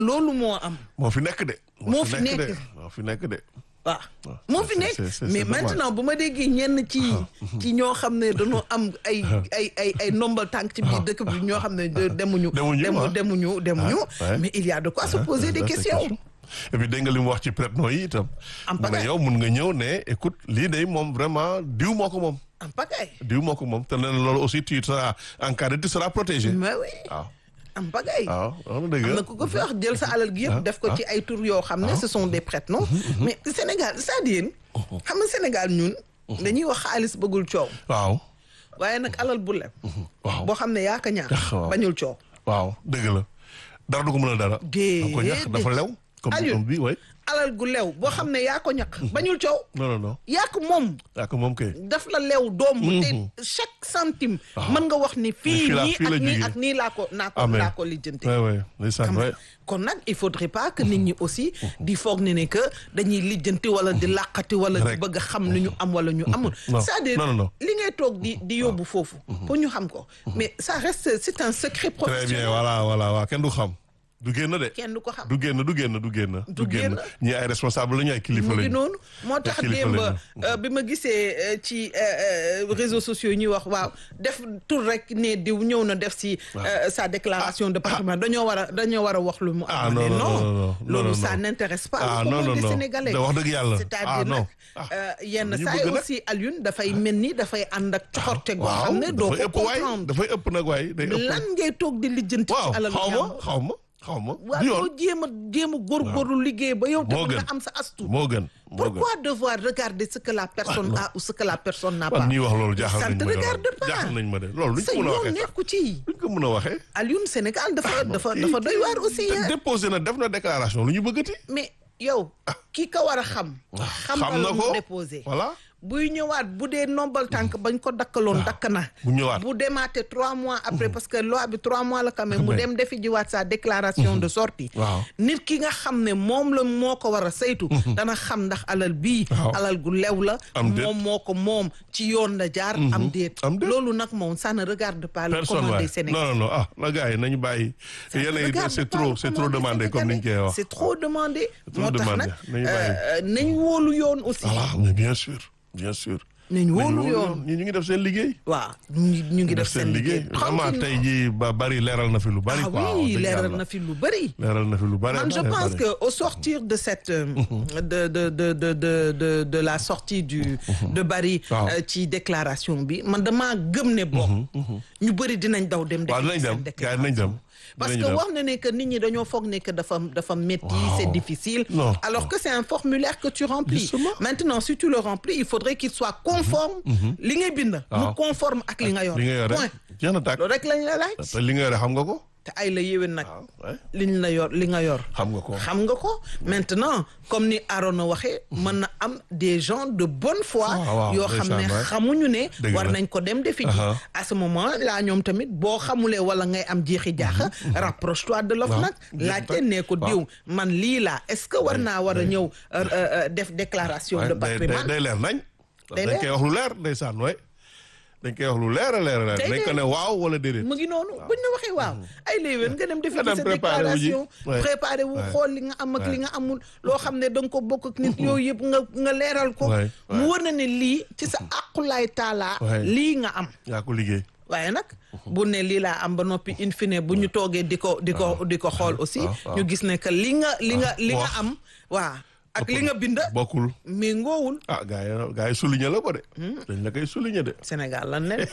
loolu moo am moo fi nekk de. Moo fi nekk. de moo fi nekk de. waaw waaw, moo c'est- fi nekk c'est- c'est- mais c'est normal. maintenant bu ma déggee ñenn ci ci ñoo xam ne dañoo am ay ay ay ay ndombal tànk ci biir dëkk bi ñoo xam ne de- demuñu Demuñu, demu ah. demuñu demuñu Ah, ouais. mais il y a de quoi se Ah, poser des ça, c'est questions question. et puis dégg nga li mu wax ci prête-nom yi itam. En mu ne pagaille. yow mun nga ñëw ne écoute lii de moom vraiment diw moo ko moom. en pagaille diw moo ko moom te nee na loolu aussi tu seras encadré tu seras protégé. mais oui waaw en pagaille waaw wax na dëgg. am na ku ko fi wax jël sa alal gi yëpp def ko ci ay tur yoo xam ne ce sont des prête-noms mais Sénégal c'est-à-dire xam nga Sénégal ñun dañuy wax xaalis bëggul coow waaw waaye nag alal bu leb waaw boo xam ne yaa ko ñaax waaw. bañul coow waaw dëgg la dara du ko mën a dara. Déedéet. da ko ñax dafa lew. comme Aliou. comme bi way alal gu lew boo xam ne yaa ko ñaq bañul coow non non non yaa ko moom yaa ko moom kay. daf la lew doom te chaque centime mën nga wax ni fii fii la- nii fii la ak nii jógee. ak nii laa ko naa ko Amen. laa ko lijjante oui oui ndeysaan xam oui. nga kon nag il faudrait pas que nit ñi aussi di foog ne ne que dañuy lijjanti wala di làqati wala di Rek. bëgg a xam lu ñu am wala ñu amul Non. c'est-à-dire Non, non, non. li ngay toog di di yóbbu foofu pour ñu xam ko mais ça reste c'est un secret très bien professionnel voilà voilà waaw kenn du xam. du génn de. kenn du ko xam du génn du génn du génn. Du génn. ñii ay responsable la ñu ay kilifa mu ngi lañu. noonu moo tax kilifa démb lañu. euh, bi ma gisee euh, ci euh, euh, réseaux sociaux yi ñuy wax waaw def tur rek ne diw ñëw na def si euh, sa déclaration de patrimoine dañoo war a dañoo war a wax lu mu Ah, am non, mais non, non, non, non, loolu non, ça non. n'intéresse pas Ah, le non, commun non, des non. Sénégalais Da wax dëgg yàlla. c'est-à-dire Ah, non. nag Ah. euh, yenn Dañu saa yi bëgg nag. aussi Alioune dafay mel ni dafay ànd ak coxorte goo xam ne doo dafay ko ëpp waay comprendre dafay ëpp nag waay day ëpp. lan ngay toog di lijjanti waaw ci alal xaw ma jàmbur xaw ma xaw ma. waaw du doo yoon jéem a jéem a góorgóorlu liggéey ba yow moo tamit gën nga am sa astu moo gën moo gën. Pourquoi devoir regarder ce que la personne non. a ou ce que la personne n'a pas man ñuy wax loolu jaaxal Ça nañ te ma de regarde loolu pas. jaaxal nañ ma de loolu luñ sa ko mën a yoon waxee sax nekku ci luñ ko mën a waxee. Alioune Sénégal dafa dafa dafa doy waar aussi te hein. déposé na def na déclaration lu ñu bëggati. mais yow ki ko war a xam xam xam na la ko mu déposé voilà. buy ñëwaat bu dee nombal tànk bañ ko dakkaloon dakk na bu ñëwaat. bu demaatee trois mois après parce que loi bi trois mois la quand même mu Ouais. dem defi jiwaat sa déclaration de sortie waaw. nit ki nga xam ne moom la moo ko war a saytu dana xam ndax alal bii Waaw. alal gu lew la Am déet. moom moo ko moom ci yoon la jaar am déet Am déet. loolu nag moom ça ne regarde pas le personne commun waay des Sénégalais non non non ah la gars yi nañu bàyyi. yéen a Regarde c'est pas trop le c'est commun trop des demandé comme ni ñu koy Sénégalais. wax. c'est trop demandé trop moo tax demandé. nag Nañu euh, nañ wóolu yoon aussi voilà mais bien sûr bien sûr. nañ wóolu Nañu yoon ñi ñu ngi def seen liggéey. waaw ñu ngi ñu ngi def seen liggéey vraiment tey jii ba bari leeral na fi lu bari. ah quoi wax oui dëgg leeral yàlla. na fi lu bëri leeral na fi lu bari. man je bari, pense bari. que au sortir de cette euh, de de de de de de de la sortie du de Barry Waaw. euh, ci déclaration bi man damaa gëm ne bokk ñu bëri dinañ daw dem waaw defi dinañ seen dem gars yi dinañ dem. parce dinañ que dem. wax na ne que nit ñi dañoo foog ne que dafa dafa métti Waaw. c'est difficile Non, alors non. que c'est un formulaire que tu remplis Justement. maintenant si tu le remplis il faudrait qu'il soit conforme li ngay bind mu Waaw. conforme ak li nga yor li nga yore point jeex na tàkk. loolu rek lañ la laaj te li nga yore xam nga ko. te ay la yéwén nag waaw ouais. liñ la yor li nga yor xam nga ko. xam nga ko maintenant comme ni Arona waxee mën na am des gens de bonne foi waaw, waaw, yoo xam ne ndeysaan, waay. xamuñu ne Dëgg war la. nañ ko dem defi ji Aha. à ce moment là ñoom tamit boo xamulee wala ngay am jeexi jaaxa rapproche toi de l'OFNAC nag jeex laajte na. ne ko Waaw. diw man lii laa est-ce que war naa war a ñëw euh, euh, def déclaration Ouais, de day day patrimoine day leer nañ. Day dañ leer. koy wax lu leer ndeysaan waay. dañ koy wax lu leer a leer a leer. Day dañ ko leer. ne waaw wala déedéet. mu ngi noonu buñ la waxee waaw ay léewén nga dem defi Nga ci dem sa préparer wu ji. déclaration Ouais. préparé wu Ouais. xool li nga am ak li Ouais. nga amul loo xam ne da nga ko bokk ak nit yooyu yëpp nga nga leeral ko Ouais. mu Ouais. war na ne lii ci sa aqulaay taalaa Ouais. lii nga am yaa ko liggéey. waaye nag bu ne lii laa am ba noppi in fine bu ñu toogee di ko di ko di ko xool aussi waaw, waaw. ñu gis ne que li nga li nga li nga wax. am waa ak li nga bind bokkul. mais ngoowul ah gars yi gars yi souligné la ko de. dañ la koy souligné de. Sénégal lan ne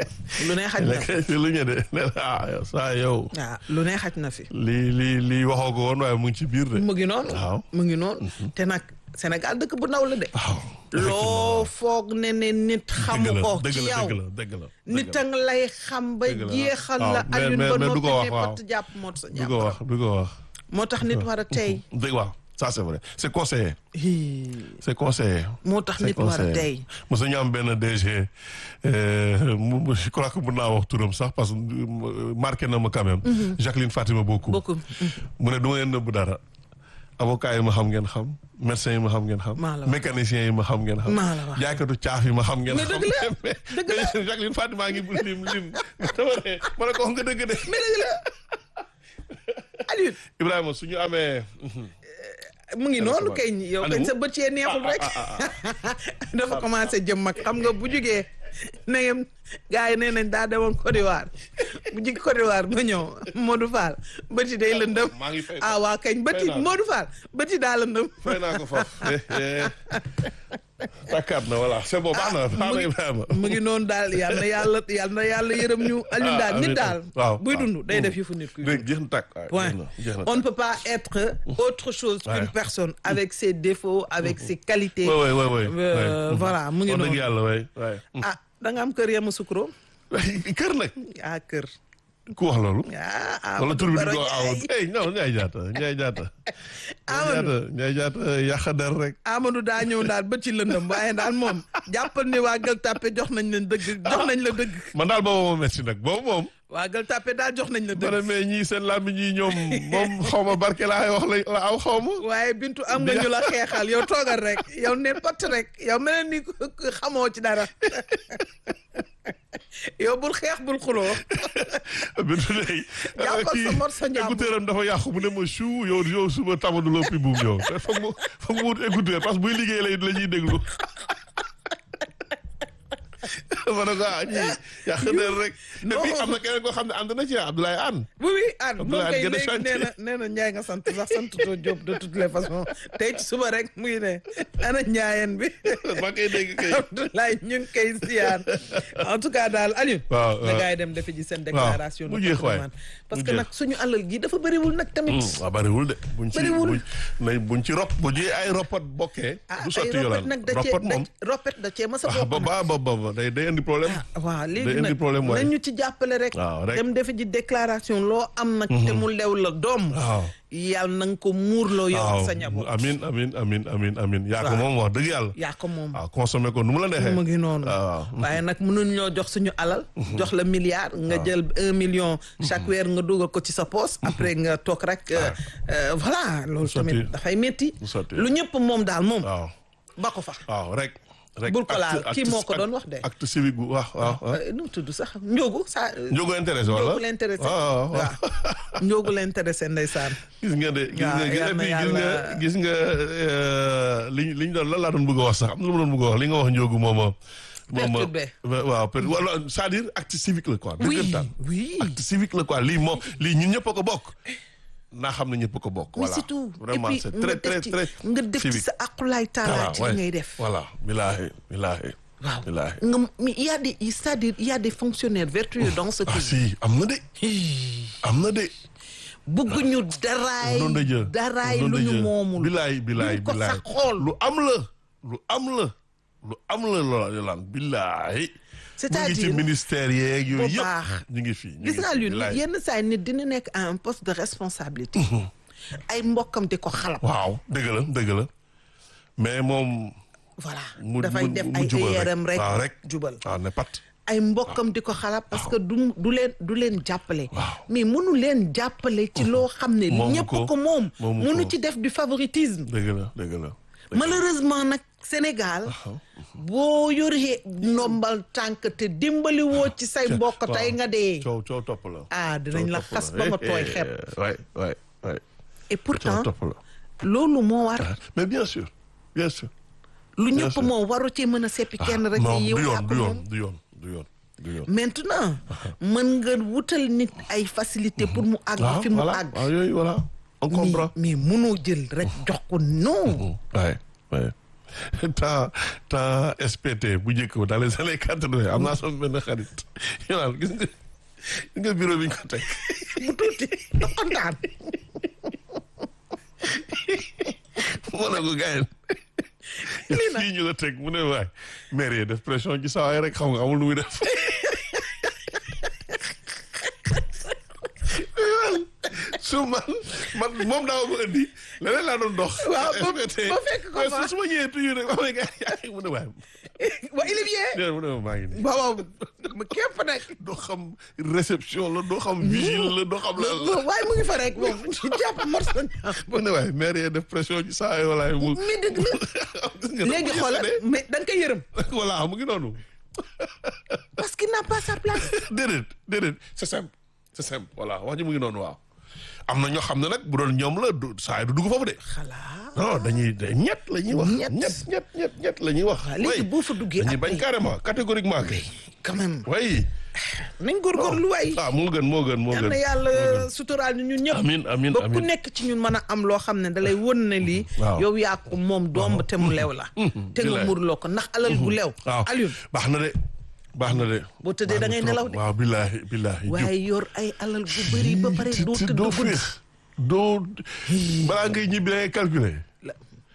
lu ne xaj dañ na la fi koy souligné de ne la ah yow saa yow. waaw lu ne xaj na fi lii lii lii waxoo ko woon waaye mu ngi ci biir de. mu ngi noonu waaw. mu ngi noonu te nag Sénégal dëkk bu ndaw la de waaw. loo foog ne ne nit xamu ko dëgg ci la yow dëgg la dëgg la. nit a nga lay xam ba Dëgg la. jeexal waaw, la mais- Alioune mais- ba mais du noppi ko wax, ne waaw. pat jàpp mot sa du jàpp ko wax du ko wax. moo tax nit war a tey dëgg waaw ça c'est vrai c'est conseillé Hii, c'est conseillé. moo tax c'est nit war a conseillé. tey mos ñu am benn DG euh, mu mu- je crois que mën naa wax turam sax parce que euh, marqué na ma quand même. Jacqueline Fatima Bokou. beaucoup mu ne du ma leen nëbb dara. avocat yi ma xam ngeen xam médecin yi ma xam ngeen xam. Maa la wax. mécanicien yi ma xam ngeen xam. Maa la wax. jaaykatu caaf yi ma xam ngeen Mais xam. dëgg la, mais dëgg la. mais Jacqueline Fatima ngi lim lim. dama ne ma ne ko wax nga dëgg de. mais dëgg la Aliou Ibrahima su ñu amee. mu ngi noonu Aliou kay yow kañ sa bët yee neexul rek dafa commencé jëm mag xam nga bu jugee na ngeen gars yi nee nañ daa demoon Côte d'Ivoire bu jug Côte d'Ivoire ba ñëw Modou Fall bët yi day lëndëm maa ngi fay ah waa kañ bët yi fay naa ko. Modou Fall bët yi daa lëndëm fay naa ko foofu. takkaat na voilà c'est bon baax na baax na Ibrahima. mu ngi noonu daal yal na yàlla yal na yàlla yërëm ñu Aliou daal Ah, nit amiin. daal waaw buy waaw. dund day def yëfu nit kuy dégg dund jeex na tàkk. waaw, point jeex na jeex na on ne tàkk. peut pas être autre chose qu'une Ouais. personne avec ses défauts avec ses qualités Ouais, ouais, ouais, ouais, Euh, ouais. voilà mu ngi wax dëgg noonu yàlla waay waay. ah da nga am kër yema sukro kër nag ah kër ku wax loolu. ah wala tur bi di ko aw Ndiaye. hey non Ndiaye Diatta Ndiaye Diatta. Amadou. Ndiaye Diatta yàq der rek. Amadou daa ñëw daal ba ci lëndëm waaye daal moom jàppal ni waa Gueule Tapée jox nañ leen dëgg jox nañ la dëgg man daal boobu moom merci nag boobu moom. waa Gueule Tapée daal jox nañ la ma dëgg ne mais ñii seen làmmiñ ñii ñoom moom xaw ma barke laa wax la la aw xaw ma. waaye Bintu am nga ñu la xeexal yow toogal rek yow ne pat rek yow mel ni ku- ku xamoo ci dara yow bul xeex bul xuloo bintu day. Jàppal sa morso njàmbur. écouteur am dafa yàqu mu ne ma chou yow yow suba tamadu loo pi buum yow te foog mu foog mu wut écouteur parce que buy liggéey lay la ñuy déglu. ma ne ko ah ñii yàq der rek. et puis am na keneen koo xam ne ànd na ci Abdoulaye Anne. oui oui ah moom Abdoulaye kay gën a léegi chanté. nee na nee na Ndiaye nga sant sax sant too Diop de toutes les façons tey ci suba rek mu ngi ne ana Ndiayeen bi maa koy dégg kay. Abdoulaye ñu ngi koy siyaan en tout cas daal Aliou waaw na gars yi dem defe ji seen déclaration mu de jeex waay. patrimoine parce Mu que jeex. nag suñu alal gi dafa bëriwul nag tamit waaw bariwul de. buñ ci Bariwul. buñ nay buñ ci rop bu ñuy ay roppat bokkee. ah du ay sotti ropet yolaan nag da cee roppat moom. da- ropet da cee mas a ah bokk ba nag. ba ba ba day day indi problème. waaw day léegi indi nag problème waay. nañu ci jàppale rek waaw rek. dem defe ji déclaration loo am nag te mu lew la doom waaw. yàlla na nga ko muurloo yow waaw sa njaboot amin amin amin amin amin yaa ko Waaw. moom wax dëgg yàlla. yaa ko moom waaw consommé ko nu mu la neexee. mu ngi noonu waaw. waaye nag mënuñ ñoo jox suñu alal jox la milliard nga jël un million chaque weer nga dugal ko ci sa poche après nga toog rek euh, euh, voilà loolu sotti. tamit dafay metti Du sotti. lu ñëpp moom daal moom waaw ba ko fa waaw rek. rek Bul ko acte- laal. Kii acte- moo ko doon wax de. acte civique bu waaw waaw waaw. Euh, nu mu tudd sax njóogu sa Njóogu intéressé wala. njóogu l'intéressé waaw waaw waaw. waaw njóogu l'intéressé ndeysaan gis nga de gis Waaw, nga gis yal na nga gis yàlla- nga gis nga euh, liñ liñ doon lan laa doon bëgg a wax sax am na lu ma doon bëgg a wax li nga wax njóogu moom moom Perturbé. waaw per wala c'est-à-dire acte civique la quoi. oui dëggantaan. oui acte civique la quoi lii moom lii ñun ñëpp a ko bokk. naa xam ne ñëpp a ko bokk. mais voilà c'est tout vraiment et puis c'est nga très def très ci très nga def ci civique. sa aqulaay taala Voilà, ci ouais. li ngay def voilà bilaahi bilaahi. waaw bilaahi. nga mais il y a des c'est-à-dire il y a des fonctionnaires vertueux dans ce ah pays si am na de. am na de. bëgguñu daraay noonu la jë daraay noonu lu la ñu jë. moomul bilaay bilaay duñ ko bilaay sax xool lu am la lu am la lu am la loola yolaan bilaay C'est-à-dire, mu ngi ci ministère yeeg bu yooyu baax. yëpp ñu ngi fii ñu gis ngi naa fii, lu bilaay. yenn saa yi nit dina nekk à un poste de responsabilité ay mbokkam di ko xalab waaw dëgg la dëgg la mais moom voilà mu dafay mu- def mu ay jubal yeeram rek waaw rek jubal waaw ne pat ay mbokkam di ko xalab parce que du du leen du leen jàppale Waaw. mais mënu leen jàppale ci loo xam ne Moomu ñëpp ko. ko moom Moomu mënu ko. ci def du favoritisme dëgg la dëgg la malheureusement nag Sénégal boo yoree ndombal tànk te dimbali woo ci say mbokk tey nga dee coow coow topp la ah dinañ la Coow topp xas ba nga tooy xepp waay waay waay et coow pourtant topp la loolu moo war mais bien sûr bien sûr lu Bien ñëpp sûr. moom waru cee mën a seppi kenn rek non ni du yow yoon yaa ko du yoon moom du yoon du yoon du yoon maintenant mën nga wutal nit ay facilité pour mu àgg waaw fi mu voilà àgg waaw yooyu voilà on mais comprend mais mënoo jël rek jox ko non waaye waaye temps temps SPT bu njëkk ba dans les années quatre-vingt am naa sama benn xarit yow gis nga gis nga bureau bi ñu ko teg bu tuuti da kontaan mu ne ko gars yi fii ñu la teg mu ne waay maire yi def pression ci saa waay rek xam nga amul lu muy def su man man moom daaw ma indi leneen laa doon dox. Waaw, ba- SPT. ba fekk ko mais fa. su ma ñëwee toujours rek wax nga yaa ngi mu ne waay wa il est bien nee mu ne ma maa ngi nii. waaw ma képp nag doo xam réception la doo xam vigile la doo xam la la. waaye mu ngi fa rek moom jàpp morso ñaar mu ne waay maire yi def pression ci saa waay walaay mu. mais dëgg la Gis nga léegi dafa xoolal yëkkatee. mais da nga koy yërëm voilà mu ngi noonu. parce qu'il n'a pas sa place déedéet déedéet c'est simple c'est simple voilà wax ji mu ngi noonu waaw am na ñoo xam ne nag bu doon ñoom la du saa yi du dugg foofu de xalaat non dañuy ñett la ñuy wax Ñett. ñett ñett ñett ñett la ñuy wax waaw léegi oui. boo fa duggee dañuy bañ après carrément catégoriquement kay quand même oui nañ góorgóorlu waay ah moo gën moo gën moo yal gën na yàlla suturaal ñu ñun ñëpp amin amin ba ku amin nekk ci ñun mën a am loo xam ne dalay won ne lii Waaw. yow yaa ko moom doom te mu lew la te nga bilaay. murloo ko ndax alal gu lew waaw Alioune baax na de baax na de Boo tëddee Baax da na ngay trop. nelaw de. waaw billaahi billaahi waaye yor ay alal gu bëri ba pare Ti- doo ti- tëdd doo guddi féex doo balaa ngay ñibbi da ngay calculer La-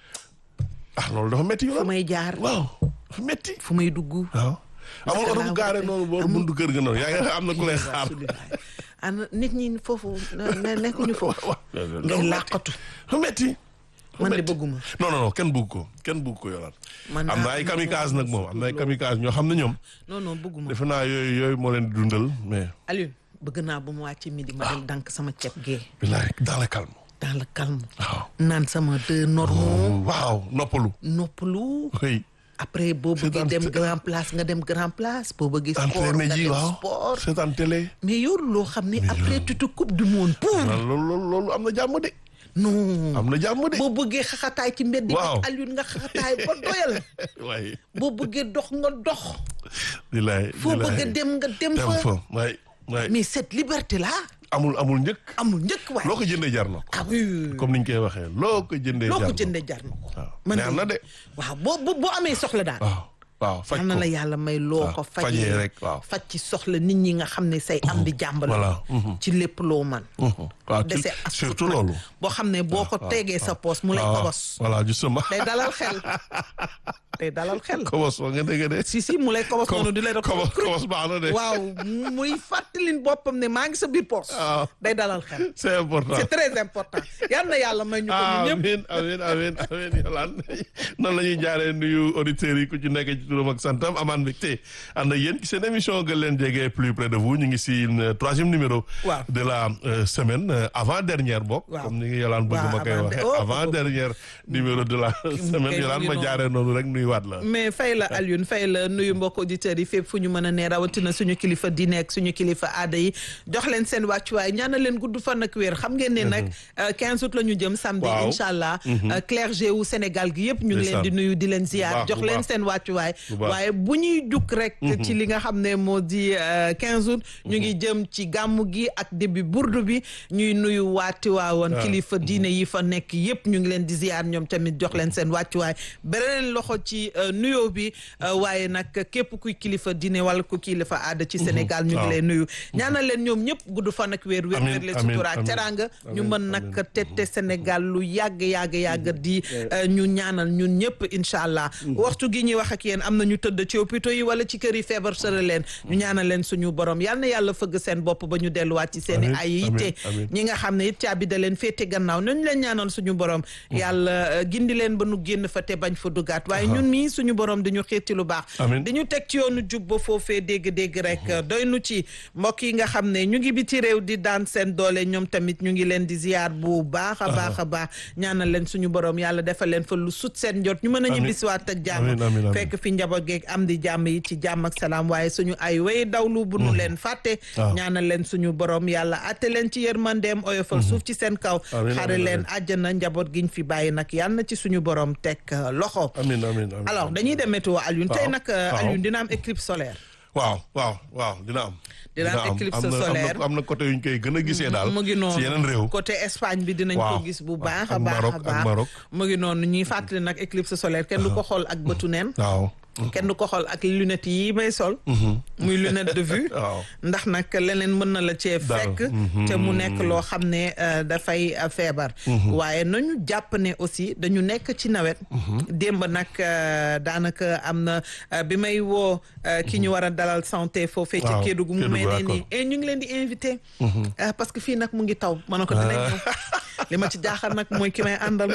ah loolu dafa métti fu yow may jaar waaw dafa métti fu may dugg waaw amul oto bu laa gaare wute? noonu boo Amul. buntu kër ga noonu yaa ngi am na ku lay xaar ana nit ñi foofu ne- nekkuñu foofu ngay làqatu dafa métti man de bëgguma non non non kenn bëgg ko kenn bëgg ko yolaan man am na daa- ay kamikaze nag moom am na ay kamikaze ñoo xam ne ñoom non non bëgguma defe naa yooyu yooyu moo leen di dundal mais Alioune bëgg naa bu mu wàcc midi ma dem dank sama ceeb gee billahi dans le calme dans le calme waaw naan sama deux normaux waaw noppalu noppalu oui après boo bëggee Seetaan dem te- grand place nga dem grand place boo bëggee sport entraîné nga ji dem waaw sport seetaan télé mais yow loo xam ne après tu te coupes du monde pour loolu loolu loolu am na jàmm de non am na jàmm de boo bëggee xaxataay ci mbedd yi Waaw. ak Alioune nga xaxataay ba doyal waaye boo bëggee dox nga dox billahi foo billahi. bëggee dem nga dem dem fa fa waay waay mais cette liberté là amul amul njëkk amul njëkk waay loo ko jëndee jar na ko ah oui comme niñ koy waxee loo ko jëndee loo jar ko na jëndee jar na ko waaw man neex na de waaw boo boo boo amee soxla daal waaw waaw faj xam na ko la yàlla may loo waaw, ko fajee fajee rek, waaw. faj ci soxla nit ñi nga xam ne say am di jàmbal voilà, mhm. ci lépp loo man Mhm. waaw ci- dese as surtout tuut nag, loolu boo xam ne boo ko tegee sa poos mu lay waaw kobos voilà justement day dalal xel day dalal xel kobos wa nga dégg de si si mu lay kobos noonu di lay def kobos kobos baax na de waaw muy fàttalin boppam ne maa ngi sa biir poos waaw day dalal xel c'est important c'est très important yal na yàlla may ñu ko ñun ñëpp amin amin amin amin Yolande noonu la ñuy jaaree nuyu auditeurs yi ku ci nekk ci turam ak santam amaan mbégte ànd ak yéen ci seen émission gën leen jege plus près de vous ñu ngi si euh, troisième numéro Waaw. de la euh, semaine euh, avant dernière bokk Waaw. comme ni ngi Yolande bëgg Waaw, ma koy avant- waxee oh, avant oh. dernière numéro de la semaine kay mu Yolande ngi ma noonu. jaaree noonu rek nuyuwaat la mais fay la Alioune fay la nuyu mbokk auditeurs yi fépp fu ñu mën a ne rawatina suñu kilifa diine ak suñu kilifa aada yi jox leen seen wàccuwaay ñaanal leen gudd fan ak wér xam ngeen ne nag euh, 15 août la ñu jëm samedi Waaw. incha allah euh, clergé wu Sénégal gi yëpp ñu ngi leen di Ndeysaan. nuyu di leen Bu ziar baax, jox bu leen baax. seen wàccuwaay Bu baax. waaye bu ñuy jukk rek ci li nga xam ne moo di euh, 15 août ñu ngi jëm ci gàmmu gi ak début burdu bi ñuy nuyu waati waawoon kilifa diine yi fa nekk yëpp ñu ngi leen di ziar ñoom tamit jox leen seen wàccuwaay beneen loxo ci euh, nuyoo bi euh, waaye nag képp kuy kilifa diine wala ku kilifa aada ci Sénégal ñu ngi waaw. leen nuyu ñaanal leen ñoom ñëpp gudd fan ak wér wér Amiin, wér leen amiin, sutura ak amiin. teranga ñu Amiin, mën nag amiin. tette Sénégal lu yàgg yàgg yàgg di euh, ñu ñaanal ñun ñëpp incha allah waxtu gi ñuy wax ak yéen am na ñu tëdd ci hôpitaux yi wala ci kër yi feebar sëra leen ñu ñaanal leen suñu borom yal na yàlla fëgg seen bopp ba ñu delluwaat ci seen i Amiin, ay yitte amiin, amiin. ñi nga xam ne it caabi da leen féete gannaaw nañu leen ñaanal suñu borom yàlla euh, gindi leen ba nu génn fa te bañ fa duggaat waaye ñun mii suñu borom dañu xiir ci lu baax Amiin. dañu teg ci yoonu jub ba foofee dégg-dégg rek doy nu ci mbokk yi nga xam ne ñu ngi biti réew di daan seen doole ñoom tamit ñu ngi leen di ziar bu baax a baax a baax ñaanal leen suñu borom yàlla defal leen fa lu sut seen njot ñu mën a Amiin. ñibbisiwaat ak jàmm Amiin, amiin, amiin. fekk fi njaboot geeg am di jàmm yi ci jàmm ak salaam waaye suñu ay way dawlu bu nu leen fàtte waaw. ñaanal leen suñu borom yàlla atte leen ci yërmandeem oyofal suuf ci seen kaw Amiin, xare amiin, leen àjjana njaboot giñ fi bàyyi nag yàlla na ci suñu borom teg euh, loxo amin amin amin alors dañuy dem météo Alioune tey Waaw, nag euh, waaw. Alioune dina am éclipse solaire waaw waaw waaw dina am Dina am éclipse am na- am na- solaire. am na côté yu ñu koy gën a gisee daal mu ngi noonu ci yeneen réew côté Espagne bi dinañ ko Waaw. gis bu Ak- baax a ak baax Maroc, a ak baax Maroc. mu ngi noonu ñuy fàttali nag éclipse solaire kenn du ko xool ak bëtu neen waaw kenn du ko xool ak lunettes yi may sol muy lunette de vue waaw ndax nag leneen mën na la cee Dal. fekk te mu nekk loo xam ne euh, dafay euh, feebar waaye nañu jàpp ne aussi dañu nekk ci nawet démb nag euh, daanaka am na euh, bi may woo euh, ki ñu war a dalal santé foofee ci Waaw, Kédougou mu mel ne Kédougou, nii et ñu ngi leen di invité euh, parce que fii nag mu ngi taw ma ne ko dinañ ñëw li ma ci jaaxal nag mooy ki may àndal moom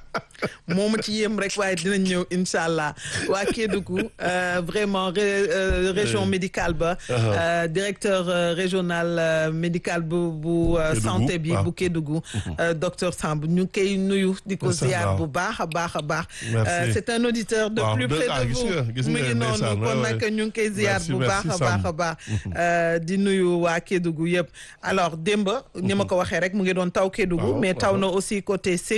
moomu ci yem rek waaye dinañ ñëw incha allah waa Kédougou euh, vraiment ré- euh, région médicale ba euh, directeur euh, régional euh, médical bu bu euh, Kédougou, santé bi waaw. bu Kédougou euh, docteur Samb ñu ngi koy nuyu di ko Ndeysaan, ziar waaw. bu baax a baax a baax Merci. Euh, c'est un auditeur de Waaw, plus de- près ah, de gis vous nga, gis mu nga, ngi noonu ndeysaan, kon ouais, nag ouais. ñu ngi koy ziar Merci, bu baax merci, a baax a Samb. baax Euh, di nuyu waa Kédougou yëpp alors démb ni ma ko waxee rek mu ngi doon taw Kédougou Waaw, mais taw waaw. na aussi côté